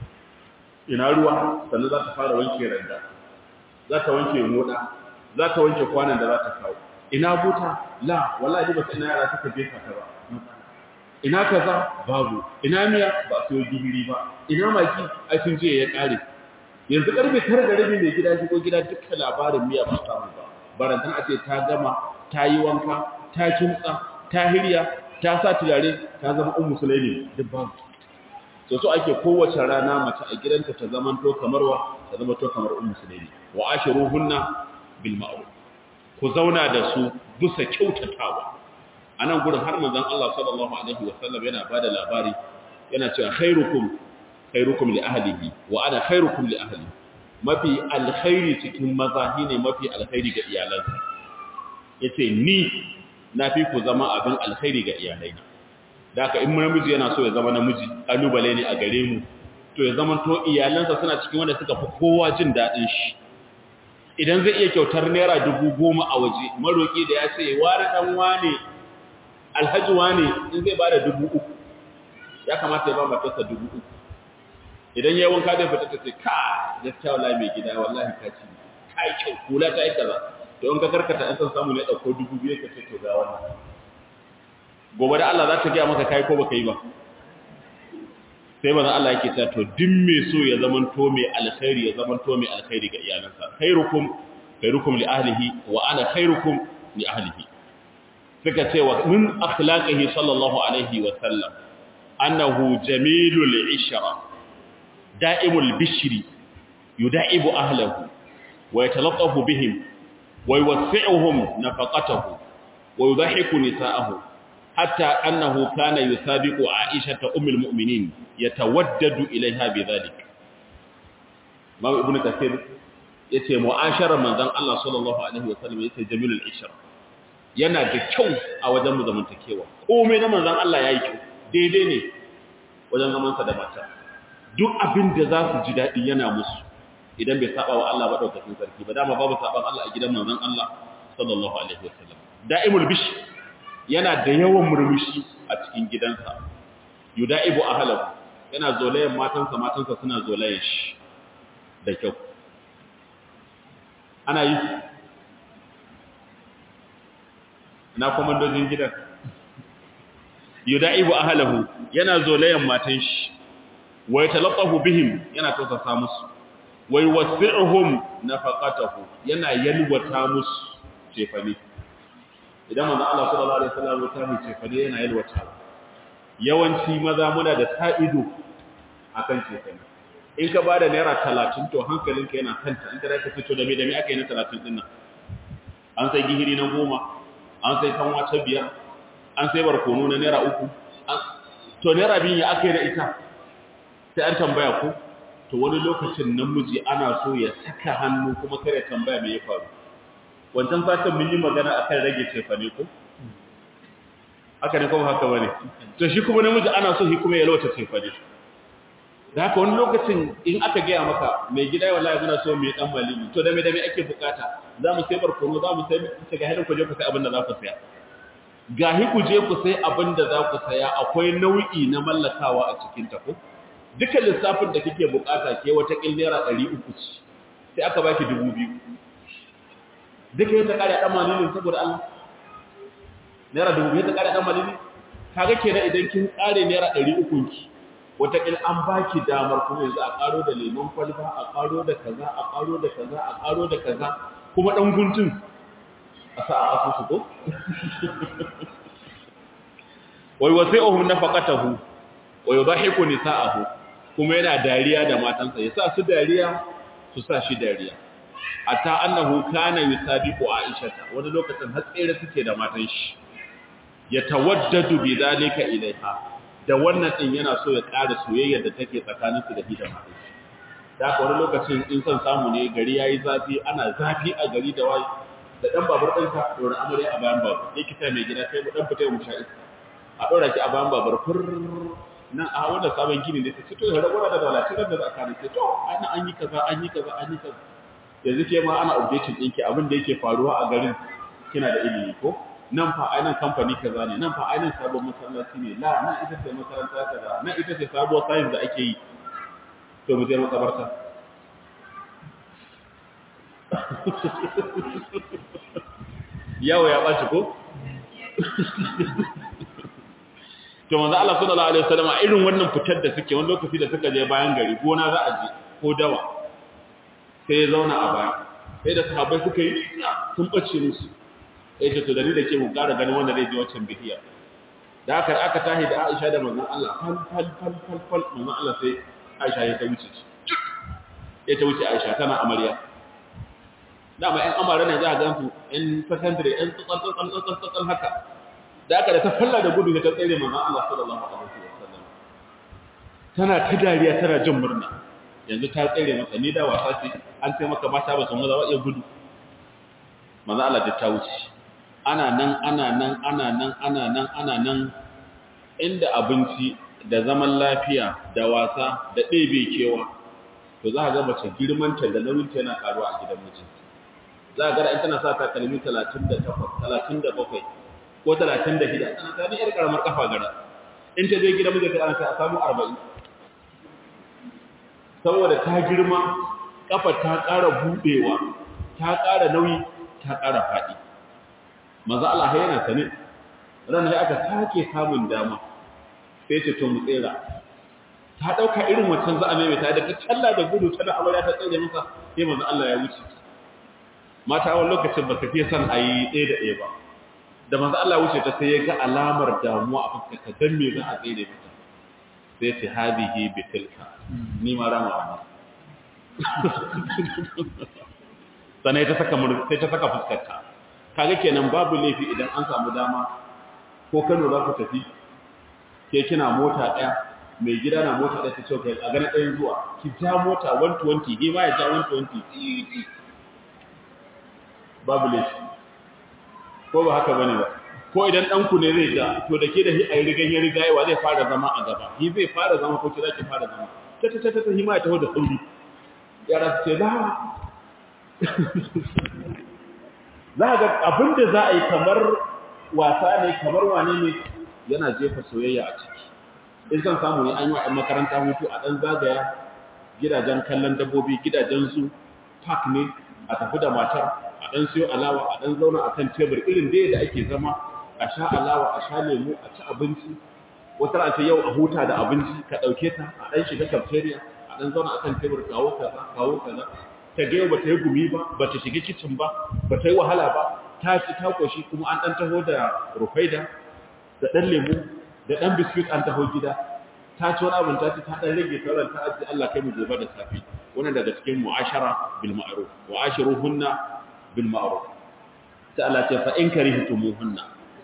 ina ruwa sannan za ta fara wanke randa za ta wanke moda za ta wanke kwanan da za ta kawo ina buta la wallahi ba sai ina yara suka jefa ta ba ina kaza babu ina miya ba su yi gihiri ba ina maki ai sun je ya kare yanzu karfe tara da rabi mai gida shigo gida dukkan labarin miya ba samu ba barantan a ce ta gama ta yi wanka ta kimtsa ta hirya ta sa turare ta zama ummu sulaimi duk babu to so ake kowace rana mace a gidanta ta zama to kamar wa ta zama to kamar ummu sulaimi wa ashiruhunna bil ma'ruf ku zauna da su bisa kyautatawa anan gurin har manzon Allah sallallahu alaihi wasallam yana bada labari yana cewa khairukum khairukum li ahlihi wa ana khairukum li ahli mafi alkhairi cikin maza ne mafi alkhairi ga iyalansa yace ni na fi ku zama abin alkhairi ga iyalaina da haka in namiji yana so ya zama namiji kalubale ne a gare mu to ya zama to iyalansa suna cikin wanda suka fi kowa jin dadin shi idan zai iya kyautar naira dubu goma a waje maroki da ya ce wani dan wane alhaji wane in zai bada dubu uku ya kamata ya ba matarsa dubu uku idan ya yi wanka zai fita ta ce ka gaskiya wallahi mai gida wallahi ka ci ka yi kyau kula ta yi kaza to in ka karkata an san samu ne ɗauko dubu biyu ka ce to ga wannan gobe da Allah za ta gaya maka kai ko baka yi ba sai manzon Allah yake cewa to duk mai so ya zaman to mai alkhairi ya zaman to mai alkhairi ga iyalansa khairukum khairukum li ahlihi wa ana khairukum li ahlihi suka ce wa min akhlaqihi sallallahu alaihi wa sallam annahu jamilul ishra da'imul bishri yuda'ibu ahlihi wa yatalattafu bihim wa yuwaffi'uhum nafaqatahu wa yudhahiku nisa'ahu حتى أنه كان يسابق عائشة أم المؤمنين يتودد إليها بذلك ما ابن كثير yace mu'ashara manzon Allah sallallahu alaihi wasallam yace jamilul ishra yana da kyau a wajen mu zamantakewa komai na manzon Allah yayi kyau daidai ne wajen zaman sa da mata duk abin da za su ji dadi yana musu idan bai saba wa Allah ba daukakin sarki ba dama babu saban Allah a gidan manzon Allah sallallahu alaihi wasallam da'imul bish yana da yawan murmushi a cikin gidansa yuda'ibu ahlahu yana zolayen matansa matansa suna zolayen shi da kyau ana yi na komandojin gidan yuda'ibu ahlahu yana zolayen matan shi wa yatalaqahu bihim yana tausasa musu wa yuwasi'uhum nafaqatahu yana yalwata musu cefane idan manzo Allah sallallahu alaihi wasallam ta mu cefane yana yalwata yawanci maza muna da ta'ido akan cefane in ka bada naira 30 to hankalinka yana kanta in ka dace fito da me da me aka yi na 30 din nan an sai gihiri na goma an sai kanwa ta biyar an sai barkono na naira uku to naira biyu ya aka yi da ita sai an tambaya ku to wani lokacin namiji ana so ya saka hannu kuma kare tambaya me ya faru wancan satin mun yi magana akan rage cefane ko haka ne kuma haka bane to shi kuma namiji ana so shi kuma ya lawata cefane da haka wani lokacin in aka gaya maka mai gida wallahi muna so mai dan malimi to da me da me ake bukata za mu sai barkono za mu sai ta ga hadin ku je ku sai abin da za ku saya gahi ku je ku sai abin da za ku saya akwai nau'i na mallakawa a cikin ta ko duka lissafin da kike bukata ke wata kin naira 300 ce sai aka baki 2000 duka yadda kare dan malilin saboda Allah naira 2000 yadda kare dan malilin kaga kenan idan kin kare naira 300 ki wata kin an baki damar kuma yanzu a karo da lemon kwalba a karo da kaza a karo da kaza a karo da kaza kuma dan guntun a sa a asusu ko wai wasi'uhum nafaqatahu wa yudhahiku nisa'ahu kuma yana dariya da matansa yasa su dariya su sa shi dariya ata annahu kana yusabiqu aishata wani lokacin har tsere suke da matan shi yatawaddadu bi zalika ilaiha da wannan din yana so ya ƙara soyayya da take tsakanin su da shi da matan shi da haka wani lokacin in son samu ne gari yayi zafi ana zafi a gari da wai da dan babur ɗinka dora amarya a bayan babur yake ta mai gida kai mu dan fita mu sha iska a ɗora ki a bayan babar fur nan a wanda sabon gini ne ta ce to ya rabuwa da dalatin da za a kare ce to ana an yi kaza an yi kaza an yi kaza yanzu ke ma ana updating ɗinki abin da yake faruwa a garin kina da ilimi ko nan fa ainihin kamfani kaza ne nan fa ainihin sabon masallaci ne la nan ita ce makaranta kaza nan ita ce sabuwar science da ake yi to mu je makabarta yawo ya ɓaci ko? to manzo Allah sallallahu alaihi wasallam irin wannan fitar da suke wani lokaci da suka je bayan gari gona za a je ko dawa sai ya zauna a baya sai da sahabbai suka yi sun bace musu sai ce to da ni da ke mu ƙara ganin wanda zai je wancan bihiya da aka aka tahi da Aisha da manzon Allah fal fal fal fal fal manzon Allah sai Aisha ya ta wuce ya ta wuce Aisha tana amarya dama ƴan amara ne za a gansu ƴan secondary ƴan tsantsan tsantsan tsantsan haka da aka da ta falla da gudu ta tsere manzon Allah sallallahu alaihi wasallam tana ta dariya tana jin murna yanzu ta tsere masa ni da wasa ce an sai maka mata ba su mu za iya gudu manzon Allah da ta wuce ana nan ana nan ana nan ana nan ana nan inda abinci da zaman lafiya da wasa da ɗebe kewa to za a ga mace girmanta da nauyinta yana karuwa a gidan mijinta za a gara in tana sa takalmi 38 37 ko 36 tana ta yar karamar kafa gara in ta je gidan mijinta ana ta samu 40 saboda ta girma kafa ta ƙara buɗewa ta ƙara nauyi ta ƙara faɗi maza Allah yana sane ranar aka sake samun dama sai ce to mu tsera ta dauka irin wancan za a maimaita da ta talla da gudu tana amarya ta tsere masa sai manzo Allah ya wuce mata wani lokacin ba su fiye son a yi ɗaya da ɗaya ba da manzo Allah ya wuce ta sai ya ga alamar damuwa a fuskarta dan me za a tsere mata sai ce hadihi bi tilka ni ma rama wa sanai ta saka sai ta saka fuskarta kaga kenan babu laifi idan an samu dama ko Kano za ku tafi ke kina mota ɗaya mai gida na mota ɗaya ta ce kai a gana ɗayan zuwa ki ja mota 120 ni ma ya ja 120 babu laifi ko ba haka bane ba ko idan ɗanku ne zai ja to da ke da hi a yi rigan ya riga yawa zai fara zama a gaba hi zai fara zama ko ki za ki fara zama ta ta ta ta hima ya taho da sauri yara su ce za za ga abin da za a yi kamar wasa ne kamar wane ne yana jefa soyayya a ciki in san samu ne an yi wa makaranta hutu a ɗan zagaya gidajen kallon dabbobi gidajen su park ne a tafi da matar a ɗan siyo alawa a ɗan zauna a kan tebur irin dai da ake zama a sha alawa a sha lemu a ci abinci wata ran ce yau a huta da abinci ka ɗauke ta a ɗan shiga cafeteria a ɗan zauna a kan tebur kawo kaza kawo kaza ta ga ba ta yi gumi ba ba ta shiga kicin ba ba ta yi wahala ba ta ci ta koshi kuma an ɗan taho da rufaida da ɗan lemu da ɗan biskit an taho gida ta ci wani abin ta ci ta ɗan rage sauran ta aji Allah kai mu gobe da safi wannan daga cikin mu'ashara bil ma'ruf wa ashiruhunna bil ma'ruf ta Allah ce fa in karihtumuhunna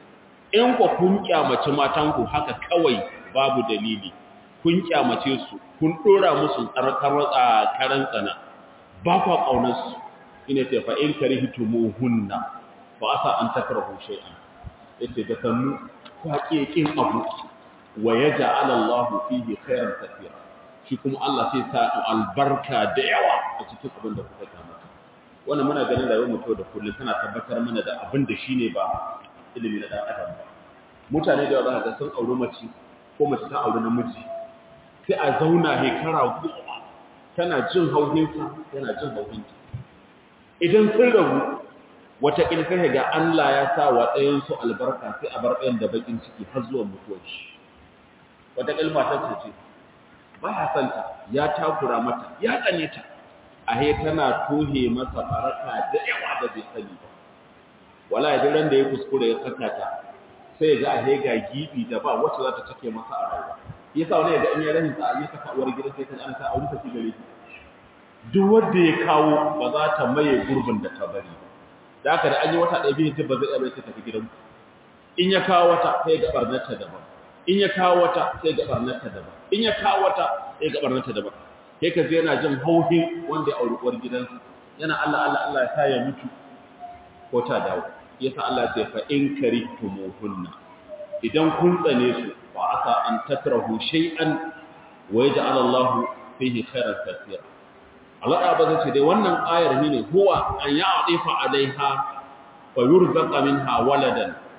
in ku kun kyamace matan ku haka kawai babu dalili kun kyamace su kun dora musu tsarkar karan tsana ba kwa ƙaunarsu ina ce fa in karihtumuhunna fa asa an takrahu shay'an yace da sannu ku haƙe kin abu wa yaj'al Allah fihi khairan katira shi kuma Allah sai sa albarka da yawa a cikin abin da kuka kamata wannan muna ganin rayuwar mutum da kullum tana tabbatar mana da abin da shine ba ilimi na dan adam ba mutane da yawa za sun auri mace ko mace ta auri namiji sai a zauna hekara goma tana jin hauhinsa yana jin hauhinta idan sun rabu wata sai ga Allah ya sa wa ɗayansu albarka sai a bar ɗayan da bakin ciki har zuwa mutuwar shi wata ƙilma ta ce ba ya santa ya takura mata ya tsane ta a he tana tohe masa baraka da yawa da bai sani ba wala idan ran da ya kuskure ya saka ta sai ga a he ga gibi da ba wacce za ta take masa a rayuwa yasa wani ga in ya rahin sa ya saka uwar gidan sai ta an sa aure ta ci gare shi duk wanda ya kawo ba za ta maye gurbin da ta bari da haka da an yi wata ɗaya biyu ba zai iya ta tafi gidan in ya kawo wata sai ga barnarta daban in ya kawo wata sai ga barnarta daban in ya kawo wata sai ga barnarta daban sai ka yana jin hauhin wanda ya auri uwar gidansa yana Allah Allah Allah ya sa ya mutu ko ta dawo yasa Allah ya ce fa in karihtumuhunna idan kun tsane su fa asa an takrahu shay'an wa yaj'al Allah fihi khairan katira Allah ya bazai ce dai wannan ayar ne huwa an ya'difa alaiha wa yurzaqa minha waladan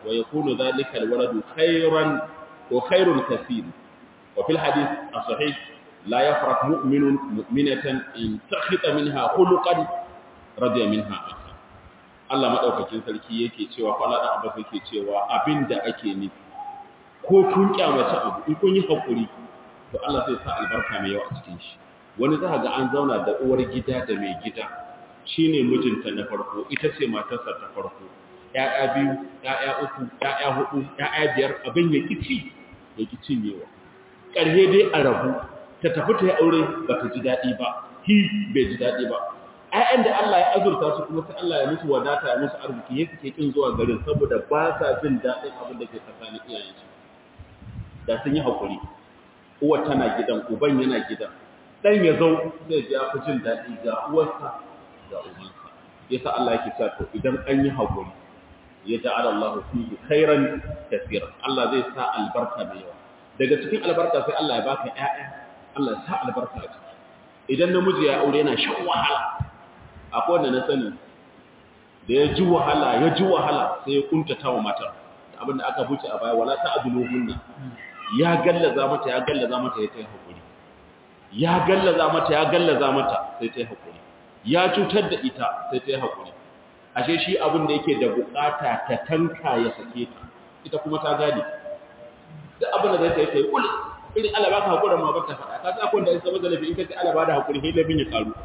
wa yakunu dhalika alwaladu khayran wa khairun kaseer wa fil hadith as-sahih la yafraq mu'minun mu'minatan in takhita minha khuluqan radiya minha akhar Allah madaukakin sarki yake cewa Allah dan Abbas yake cewa abinda ake nufi ko kun kyamace abu in kun yi hakuri to Allah zai sa albarka mai yawa a cikin shi wani za ga an zauna da uwar gida da mai gida shine mijinta na farko ita ce matarsa ta farko ƴaƴa biyu ƴaƴa uku ƴaƴa hudu ƴaƴa biyar abin ya kici ya kici newa ƙarhe dai a rabu ta tafi ta yi aure ba ta ji daɗi ba hi bai ji daɗi ba ƴaƴan da Allah ya azurta su kuma sai Allah ya musu wadata ya musu arziki ya suke kin zuwa garin saboda ba sa jin daɗin abin da ke tsakanin iyayensu da sun yi haƙuri uwa tana gidan uban yana gidan dan ya zo zai ji fi jin daɗi ga uwarsa ga ubansa yasa Allah yake cewa to idan an yi haƙuri ya ja'ala Allah fihi khairan kaseeran Allah zai sa albarka da yawa daga cikin albarka sai Allah ya baka ƴaƴa Allah ya sa albarka a ciki idan namiji ya aure yana shan wahala akwai wanda na sani da ya ji wahala ya ji wahala sai ya kuntata wa mata abinda aka buce a baya wala ta'duluhunna ya gallaza mata ya gallaza mata ya tayi hakuri ya gallaza mata ya gallaza mata sai tayi hakuri ya cutar da ita sai tayi hakuri ashe shi abin da yake da bukata ta tanka ya sake ta ita kuma ta gane duk abin da zai tayi tayi kul irin Allah baka hakurin ma bata faɗa ka sa kun da isa mazalafi in kace Allah ba da hakuri sai labin ya karu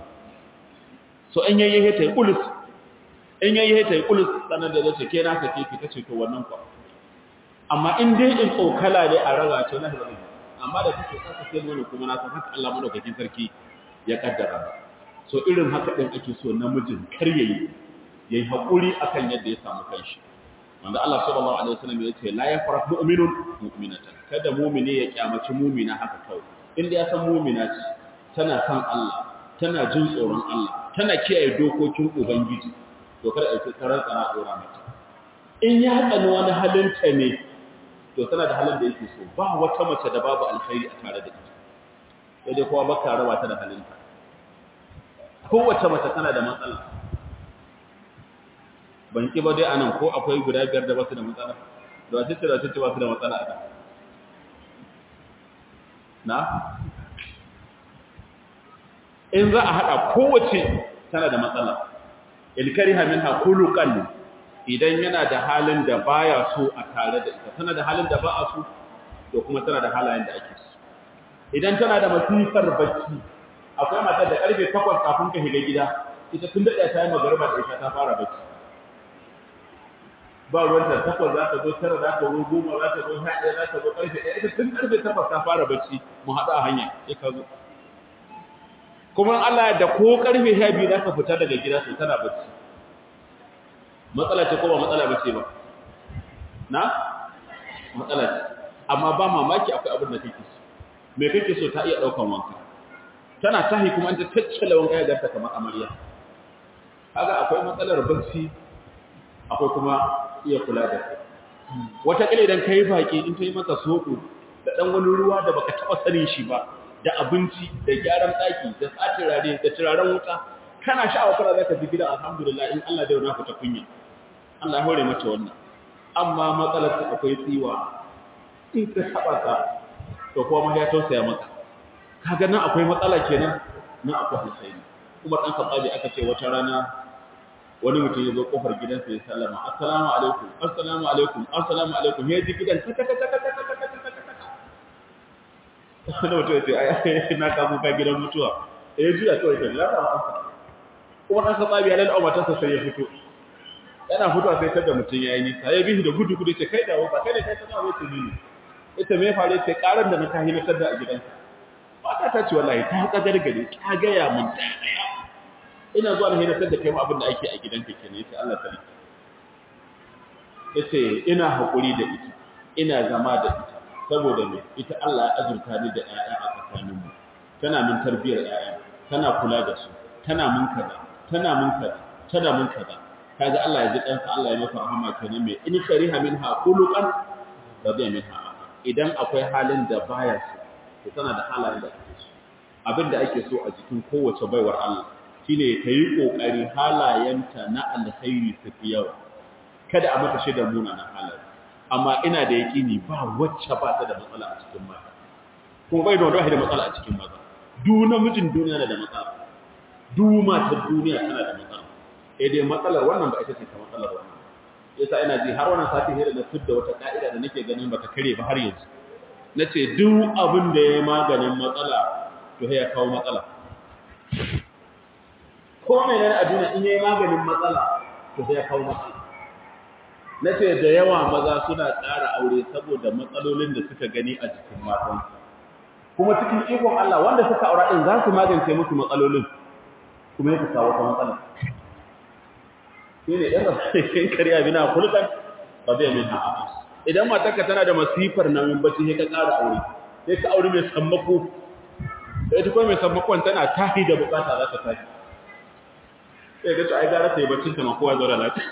so in yayi he tayi kulus in yayi he tayi kulus sanan da zai ke na sake ki tace to wannan kwa amma in dai in tsokala ne a raga ce na hizari amma da kake saka sai mana kuma na san haka Allah madaukakin sarki ya kaddara so irin haka din ake so namijin kar yayi yayi hakuri akan yadda ya samu kanshi wanda Allah sallallahu alaihi wasallam ya ce la yafrah mu'minun mu'minatan kada mu'mini ya kyamaci mu'mina haka kawai inda ya san mu'mina ce tana san Allah tana jin tsoron Allah tana kiyaye dokokin ubangiji to kada a ce karar tsara dora mata in ya tsani wani halinta ne to tana da halin da yake so ba wata mace da babu alkhairi a tare da ita sai dai kowa baka raba ta da halinta kowace mace tana da matsala ban ki ba dai anan ko akwai guda biyar da basu da matsala da wace ce da wace ce basu da matsala a na in za a hada kowace tana da matsala ilkariha minha khuluqan idan yana da halin da baya so a tare da ita tana da halin da ba a so to kuma tana da halayen da ake so idan tana da masifar bacci akwai matar da karfe 8 kafin ka shiga gida ita tun da ta yi magariba da ita ta fara bacci ba ruwan ta takwas za ta zo tara za ta zo goma za ta zo sha ɗaya za ta zo karfe ɗaya ita tun karfe 8 ta fara bacci mu haɗu a hanya sai ka zo kuma Allah da ko karfe 12 za ka fita daga gida to tana bacci matsala ce ko ba matsala ba ce ba na matsala ce amma ba mamaki akwai abin da kake so me kake so ta iya daukan wanka tana tahi kuma an ta taccala wanka ya garta kamar amarya kaga akwai matsalar bacci akwai kuma iya kula da kai wata kile idan kai baki in ta yi maka soko da dan wani ruwa da baka taba sanin shi ba da abinci da gyaran daki da tsatirare da turaren wuta kana sha'awa kana zaka ji gidan alhamdulillah in Allah da yana fita kunya Allah ya hore mata wannan amma matsalar ta akwai tsiwa in ka taba ta to kuma ya tausaya maka kaga nan akwai matsala kenan nan akwai Husaini kuma dan Khattabi aka ce wata rana wani mutum ya zo kofar gidansa ya sallama assalamu alaikum assalamu alaikum assalamu alaikum ya ji gidan ta ta ta ta wani mutum ya ce ai na kamu ka gidan mutuwa ya juya kawai ta lalata amsa kuma ɗan katsabi ya lalata matarsa sai ya fito yana fitowa sai tada mutum ya yi nisa ya bihi da gudu gudu ce kai dawo ba kai ne kai ta zama wata ne ita me faru ce karan da na ta hilatar da a gidansa mata ta ce wallahi ta kadar gare ta gaya mun ta daya ina zuwa na hilatar da kai abin da ake a gidanka kenan yace Allah ta rike yace ina hakuri da ita ina zama da ita saboda me ita Allah ya azurta ni da ƴaƴa a tsakaninmu tana min tarbiyar ƴaƴa tana kula da su tana mun kaza tana mun kaza tana mun kaza kaga Allah ya ji kansa Allah ya masa rahama kenan me in kariha minha khuluqan radiya minha idan akwai halin da baya so to tana da halayen da ake so abin da ake so a jikin kowace baiwar Allah shine ta yi kokari halayenta na alkhairi su fi yawa kada a mata shaidar munanan halaye amma ina da yaƙini ba wacce ba ta da matsala a cikin mata kuma bai da wanda da matsala a cikin maza du namijin duniya na da matsala du matar duniya tana da matsala sai dai matsalar wannan ba ita ce ta matsalar wannan yasa ina ji har wannan sati hira da tudda wata ka'ida da nake ganin bata kare ba har yanzu nace duk abin da ya maganin matsala to ya kawo matsala ko menene a duniya in yayi maganin matsala to ya kawo matsala nace da yawa maza suna ƙara aure saboda matsalolin da suka gani a cikin matan kuma cikin ikon Allah wanda suka aura din za su magance musu matsalolin kuma yake kawo wata matsala shine ɗan rafin kariya bina kulkan ba zai min ha'a idan matarka tana da masifar nan bacci sai ka ƙara aure sai ka aure mai sammako sai ta kuma mai sammakon tana tahi da bukata za ta tahi sai ga to ai gara sai baccin ta ma kowa zo da lafiya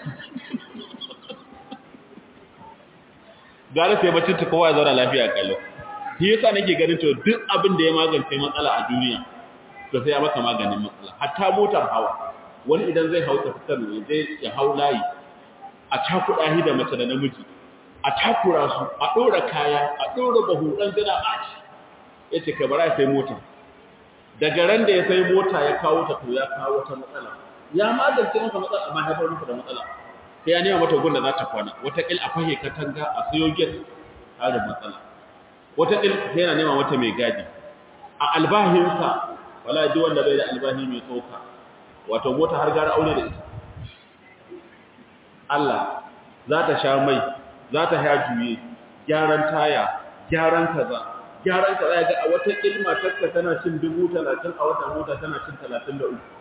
gara sai baccin ta kowa zo da lafiya kallo shi yasa nake ganin to duk abin da ya magance matsala a duniya to sai ya maka maganin matsala hatta motar hawa wani idan zai hau ta fitar ne zai ya hau layi a cakuɗa shi da mace da namiji a takura su a ɗora kaya a ɗora bahu ɗan zina ɓaci ya ce ka bara sai mota daga ran da ya sai mota ya kawo ta to ya kawo wata matsala ya magance masa matsala amma haifar masa da matsala sai ya nema mata gun da za ta kwana wataƙil a fahe katanga a sayo get harin matsala wataƙil sai yana nema mata mai gadi a albahinsa wala ji wanda bai da albahi mai tsoka wato mota har gara aure da ita Allah za ta sha mai za ta ya juye gyaran taya gyaran kaza gyaran kaza ya ga a wata ilma takka tana cin dubu talatin a wata mota tana cin talatin da uku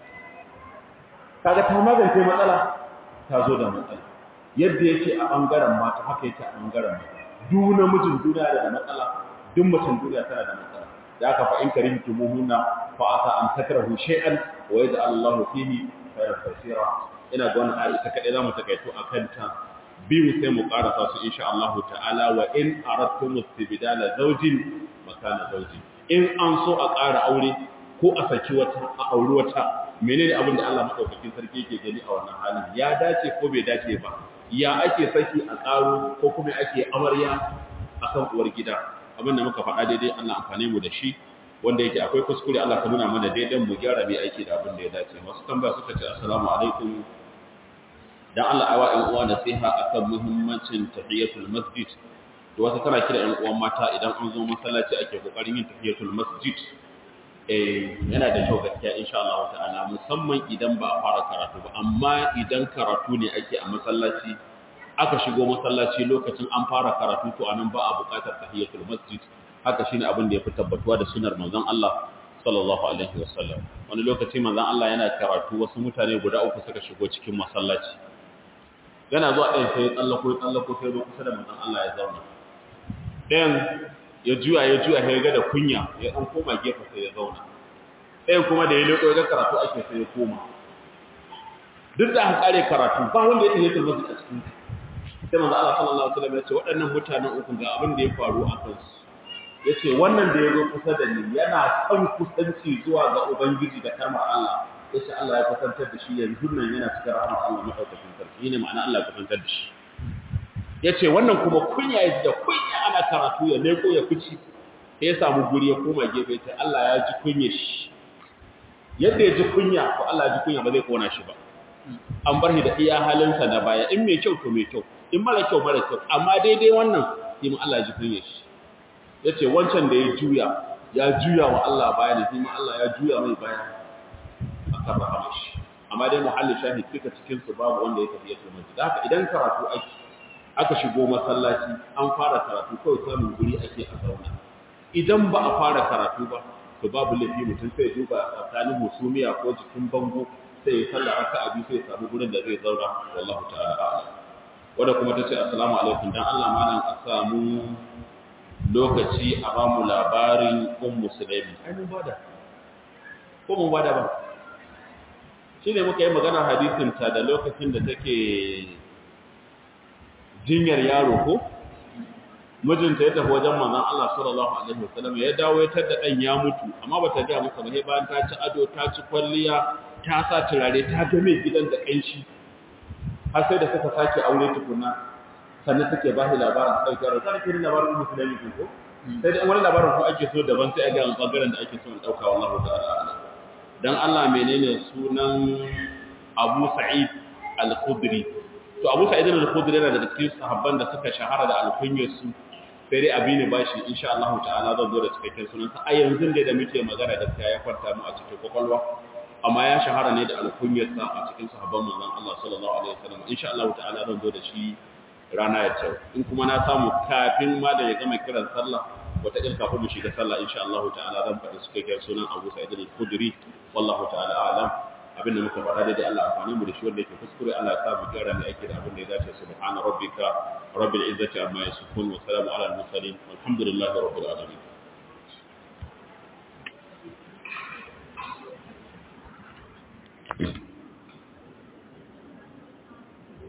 kaga ta magance matsala ta zo da matsala yadda yake a ɓangaren mata haka yake a ɓangaren mata duk namijin duniya da matsala duk mutum duniya tana da matsala da aka fa in karimtumuhunna fa asa an takrahu shay'an wa yaj'al Allahu fihi khayran kaseera ina ga wannan ayat ita kadai zamu takaito akan ta biyu sai mu karasa su insha Allah ta'ala wa in aradtum istibdala zawjin makana zawjin in an so a ƙara aure ko a saki wata a auri wata menene abin da Allah madaukakin sarki yake gani a wannan halin ya dace ko bai dace ba ya ake saki a ƙaro ko kuma ake amarya akan uwar gida abin da muka faɗa daidai Allah amfane mu da shi wanda yake akwai kuskure Allah ka nuna mana daidai mu gyara mai aiki da abin da ya dace wasu tambaya suka ce assalamu alaikum dan Allah awa ɗan uwa nasiha akan muhimmancin tahiyatul masjid to wasu tana kira ɗan uwan mata idan an zo masallaci ake kokarin yin tahiyatul masjid eh yana da kyau gaskiya insha Allah ta'ala musamman idan ba a fara karatu ba amma idan karatu ne ake a masallaci aka shigo masallaci lokacin an fara karatu to anan ba a buƙatar tahiyatul masjid haka shine abin da yafi tabbatuwa da sunnar manzon Allah sallallahu alaihi wasallam wani lokaci manzon Allah yana karatu wasu mutane guda uku suka shigo cikin masallaci yana zuwa ɗayan sai ya tsallako ya tsallako sai zo kusa da manzon Allah ya zauna ɗayan ya juya ya juya ya ga da kunya ya ɗan koma gefe sai ya zauna ɗayan kuma da ya leƙo ya ga karatu ake sai ya koma duk da aka kare karatu ba wanda ya tafi masjid a cikin sai manzo Allah sallallahu alaihi wasallam ya ce waɗannan mutanen uku ga abin da ya faru a kansu yace wannan da ya zo kusa da ni yana son kusanci zuwa ga ubangiji da karmar Allah yace Allah ya kusantar da shi yanzu nan yana cikin rahmar Allah madaukakin sarki ne ma'ana Allah ya kusantar da shi yace wannan kuma kunya yaji da kunya ana karatu ya leko ya fici sai ya samu guri ya koma gefe yace Allah ya ji kunya shi yadda ya ji kunya to Allah ya ji kunya ba zai kona shi ba an bar shi da iya halinsa na baya in mai kyau to mai kyau in mara kyau mara kyau amma daidai wannan sai mu Allah ji kunya shi yace wancan da ya juya ya juya wa Allah baya ne sai Allah ya juya mai baya akan rahama shi amma dai muhalli shahid duka cikin su babu wanda ya tafi ya tuma da haka idan karatu ake aka shigo masallaci an fara karatu kawai samun guri ake a zauna idan ba a fara karatu ba to babu laifi mutum sai duba tsakanin musumiya ko jikin bango sai ya sallah aka abi sai ya samu gurin da zai zauna wallahu ta'ala a'lam wanda kuma tace assalamu alaikum dan Allah malam a samu lokaci a ba mu labarin ummu sulaimi ai mun bada ko mun bada ba shine muka yi magana hadisin ta da lokacin da take jinyar yaro ko mijinta ya tafi wajen manzon Allah sallallahu alaihi wasallam ya dawo ya tada dan ya mutu amma bata ga masa ba sai bayan ta ci ado ta ci kwalliya ta sa turare ta ga mai gidan da kanshi har sai da suka sake aure tukuna sannan suke ba shi labarin su ɗauki yaro kada ke labarin musulmi ko sai dai wani labarin ko ake so daban sai a ga bangaren da ake so in ɗauka wallahu ta'ala dan Allah menene sunan Abu Sa'id Al-Khudri to Abu Sa'id Al-Khudri yana da cikin sahabban da suka shahara da alkunyar su sai dai abi ne bashi insha Allah ta'ala zan zo da cikakken sunansa a yanzu dai da muke magana gaskiya ya kwanta mu a cikin kwakwalwa amma ya shahara ne da alkunyarsa a cikin sahabban manzon Allah sallallahu alaihi wasallam insha Allah ta'ala zan zo da shi rana ya ce in kuma na samu kafin ma da ya gama kiran sallah wata ɗin kafin mu shiga sallah insha Allah ta'ala zan faɗi cikakken sunan Abu Sa'id al-Khudri wallahu ta'ala a'lam abin da muka faɗa daidai Allah amfani mu da shi wanda yake kuskure Allah ya sa mu gyara mu aiki da abin da ya dace subhana rabbika rabbil izzati amma yasifun wa salamun ala al-mursalin walhamdulillahi rabbil alamin